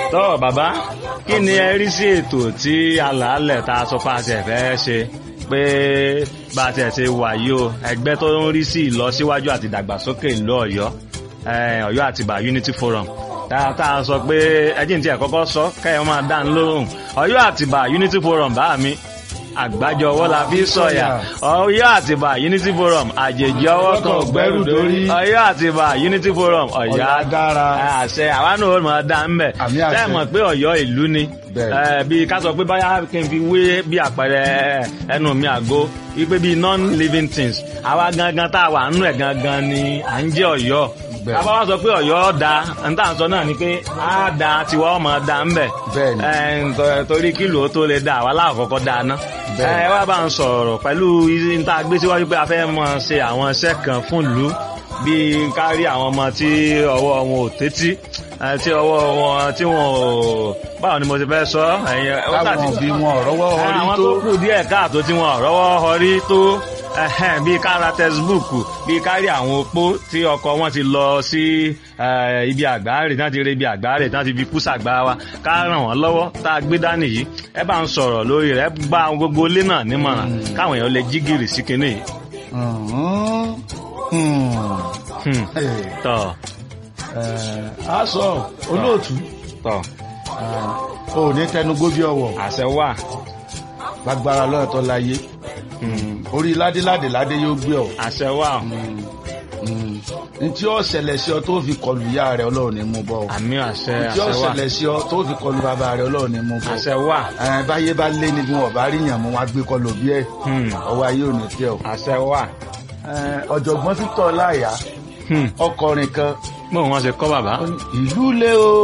tọ́ bàbá kí ni ẹ rí sí ètò tí alàálẹ̀ tá a sọ pé a ṣe fẹ́ ṣe pé bá a tiẹ̀ ṣe wà yìí o ẹgbẹ́ tó ń rí sí ìlọsíwájú àti ìdàgbàsókè ìlú ọ̀yọ́ eh, ọ̀yọ́ àtìbà unity forum tá tá a sọ pé ẹjìn tí ẹ kọ́kọ́ sọ kẹ́yọ́ máa dá ń lóhùn ọ̀yọ́ àtìbà unity forum bá mi àgbájọ ọwọ́ la fi sọ̀yà ọ̀yọ́ àtìbà unity forum àjèjì ọwọ́ kan ò gbẹ́rù dórí ọ̀yọ́ àtìbà unity forum ọ̀yá Ọ̀yọ́ dára. àṣẹ àwa náà ó máa dá ń bẹ̀ Àmì àṣẹ. tẹ́ ẹ mọ̀ pé ọ̀yọ́ ìlú ni Bẹ́ẹ̀. Eh, bí ká sọ pé báyà kí n fi wé bí àpẹẹrẹ ẹnu mi àgó wípé bí non-living things àwa gangan tá a wà nínú ẹ̀ gangan ni à ń jẹ́ ọ̀yọ́ Bẹ́ẹ̀. àbá wa sọ pé ọ̀yọ́ da n tá à ń sọ náà ni pé á da tiwa ọmọ da ń bẹ̀ Bẹ́ẹ̀ ni. Eh, nto- torí kílò ó tó lè da àwa láàkọ́kọ́ da ná Bẹ́ẹ̀ ni. ẹ wá bá ń sọ̀rọ̀ pẹ̀lú n tá a gbé síwájú pé a fẹ́ mọ ṣe àwọn iṣẹ́ kan fún ìlú bíi kárí àwọn ọmọ tí ọwọ́ wọn ò tẹ́tí eh, tí ọwọ́ wọn tí wọn ò báwo ni mo ti fẹ́ sọ ẹ̀yin ó táwọn tàbí òbí wọn ọ̀rọ̀wọ́ orí àwọn tó tó kù díẹ̀ káàtó tí wọn rọ́wọ́ họrí tó ẹhẹ́n, bíi kára tẹsibúùkù bíi kárí àwọn opó tí ọkọ wọn ti lọ sí eh, ibi àgbáre náà ti rí ibi àgbáre náà ti fi kú sàgbà wa ká ràn wọ́n lọ́wọ́ tá a gbé dání yìí ẹ bá ń sọ̀rọ̀ lórí rẹ̀ ẹ gba àwọn gbogbo ilé náà nímọ̀ràn káwọn èèyàn lè jí gìrì sí kinní yìí. Mhm. Hmm. Hmm, Eh, tọ̀ eh, a sọ olóòtú tọ̀ eh, o ní tẹnugbó bí ọwọ́ àṣẹ wà. lágbára lọ́ọ̀tọ́ láyé orí ládéládé ládé yóò gbé ọ àṣẹ wà. ntí ó ṣẹlẹ̀ sí ọ tó fi kọlu ìyá rẹ ọlọ́run ní mú bọ́ ọ àmì àṣẹ ntí ó àṣẹ wà. ṣẹlẹ̀ sí ọ tó fi kọlu bàbá rẹ ọlọ́run ní mú bọ́ àṣẹ wà. ẹ báyé bá lé ní bí wọn bá rí yàn mú wọn á gbé kọlu bí ẹ Hmm, ọwọ́ ayé ò ní tẹ ọ. àṣẹ wà. Ẹ, ọ̀jọ̀gbọ́n títọ́ láyà Hmm, ọkọrin kan bóun wọn ṣe kọ́ bàbá. ìlú lé o.